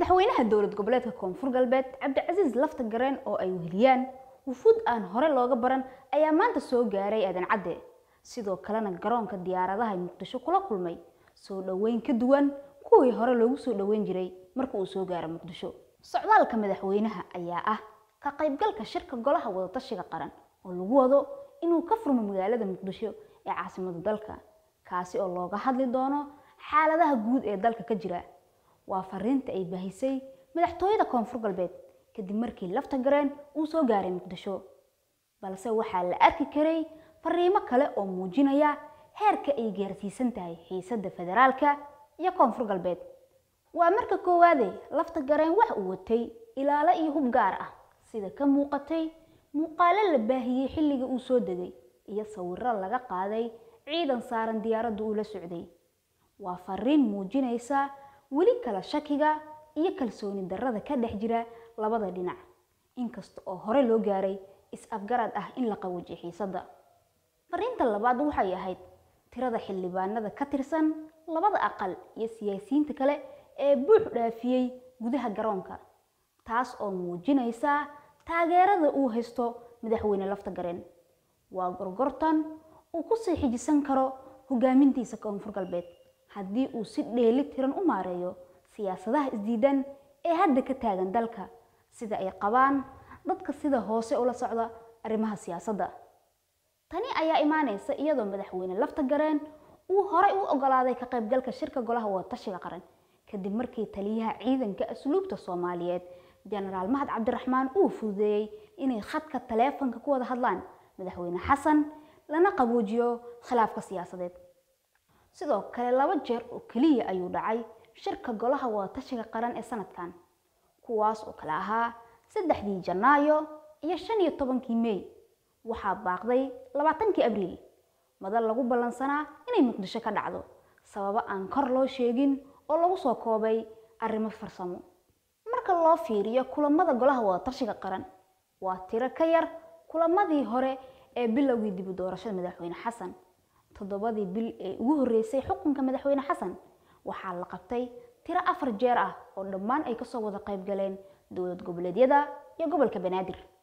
madaxweynaha dowlad goboleedka koonfur galbeed cabdicasiis lafta gareen oo ay weheliyaan wufuud aan hore looga baran ayaa maanta soo gaaray aadan cadde sidoo kalena garoonka diyaaradaha muqdisho kula kulmay soo dhoweyn ka duwan kuwii hore loogu soo dhoweyn jiray marka uu soo gaaro muqdisho socdaalka madaxweynaha ayaa ah ka qaybgalka shirka golaha wadatashiga qaran oo lagu wado inuu ka furmo magaalada muqdisho ee caasimada dalka kaasi oo looga hadli doono xaaladaha guud ee dalka ka jira waa fariinta ay baahisay madaxtooyada koonfur galbeed kadib markii lafta gareen uu soo gaaray muqdisho balse waxaa la arki karay fariimo kale oo muujinaya heerka ay gaarsiisan tahay xiisadda federaalka iyo koonfur galbeed waa marka koowaade lafta gareen wax uu watay ilaalo iyo hub gaar ah sida ka muuqatay muuqaalo la baahiyey xilliga uu soo degay iyo sawiro laga qaaday ciidan saaran diyaaradda uu la socday waa fariin muujinaysa weli kala shakiga iyo kalsooni darrada ka dhex jira labada dhinac inkasta oo hore loo gaaray is-afgarad ah in la qawajiyo xiisadda fariinta labaad waxay ahayd tirada xildhibaanada ka tirsan labada aqal iyo siyaasiyiinta kale ee buux dhaafiyey gudaha garoonka taas oo muujinaysa taageerada uu haysto madaxweyne lafta gareen waa gorgortan uu ku sii xijisan karo hogaamintiisa koonfur galbeed haddii uu si dheeli tiran u maareeyo siyaasadaha isdiidan ee hadda ka taagan dalka sida ay qabaan dadka sida hoose ula socda arrimaha siyaasadda tani ayaa imaanaysa iyadoo madaxweyne lafta gareen uu horay u ogolaaday ka qaybgalka shirka golaha wadatashiga qaran kadib markii taliyaha ciidanka asluubta soomaaliyeed jenaraal mahad cabdiraxmaan uu fududeeyey inay khadka taleefanka ku wada hadlaan madaxweyne xasan lana qaboojiyo khilaafka siyaasadeed sidoo kale laba jeer oo keliya ayuu dhacay shirka golaha wadatashiga qaran ee sanadkan kuwaas oo kale ahaa saddexdii janaayo iyo shan iyo tobankii mey waxaa baaqday labaatankii abriil madal lagu ballansanaa inay muqdisho ka dhacdo sababo aan kor loo sheegin oo lagu soo koobay arrimo farsamo marka loo fiiriyo kulamada golaha wadatashiga qaran waa tiro ka yar kulamadii hore ee bilowgii dibu doorashada madaxweyne xasan toddobadii bil ee ugu horreysay xukunka madaxweyne xasan waxaa la qabtay tiro afar jeer ah oo dhammaan ay kasoo wada qayb galeen dowlad goboleedyada iyo gobolka banaadir